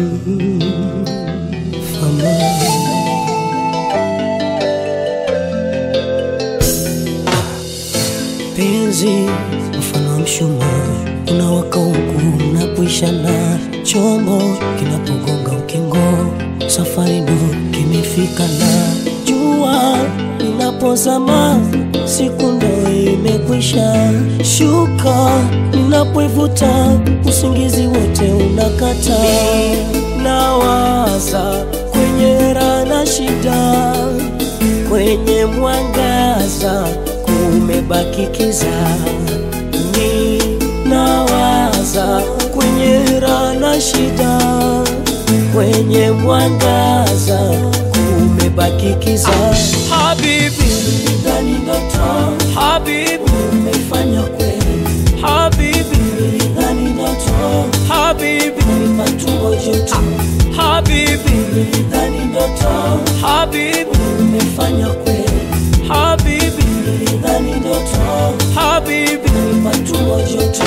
Penzi mfano wa mshumaa unawaka huku unapoisha na chombo kinapogonga ukingo, safari ndo kimefika na jua linapozama, siku ndo imekwisha shuka, ninapoivuta usingizi wote unakata, nawaza kwenye raha na shida, kwenye mwangaza kumebaki kiza, ni nawaza kwenye raha na shida, kwenye mwangaza kumebaki kiza. Habibi, Ndani ndoto Habibi, umefanya kweli, Habibi, ndani ndoto Habibi, matumbo joto, Habibi, ndani ndoto Habibi, umefanya kweli, Habibi, ndani ndoto Habibi. matumbo joto.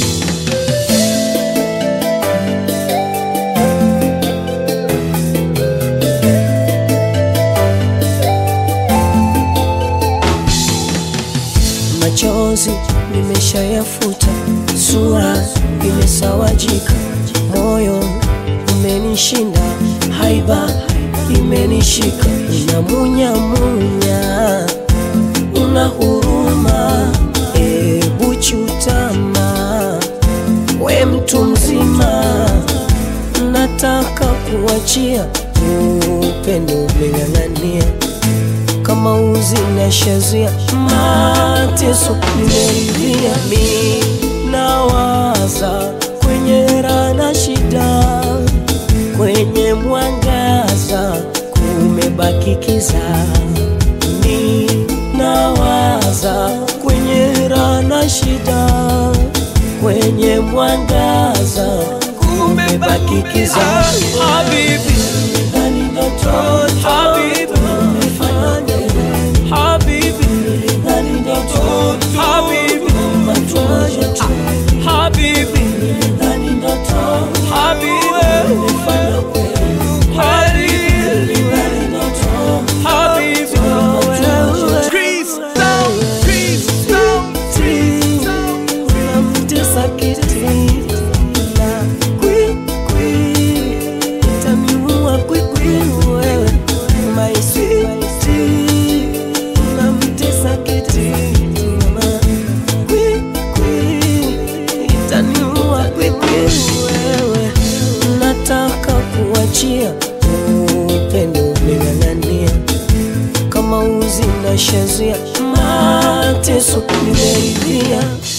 Machozi nimeshayafuta, sura imesawajika, moyo umenishinda, haiba imenishika, unamunyamunya, una huruma, ebu chutama, we mtu mzima, nataka kuachia upendo umeng'ang'ania kama uzi na shazia mateso nimeridhia mi nawaza kwenye raha na shida kwenye mwangaza kumebaki kiza mi nawaza kwenye raha na shida kwenye mwangaza kumebaki kiza Habibi, ndani ndoto Habibi, umefanya Habibi, ndani ndoto Habibi, machozi tu Habibi, ndani ndoto Habibi, umefanya kweli Habibi, ndani ndoto Habibi. machozi Peace down, peace down, peace down. unamtesa kiti na kwi kwi itaniua kwi kwi wewe my sweet unamtesa kiti mama kwi kwi itaniua kwi kwi wewe nataka kuachia upendo umeng'ang'ania kama uzi na shazia mateso nimeridhia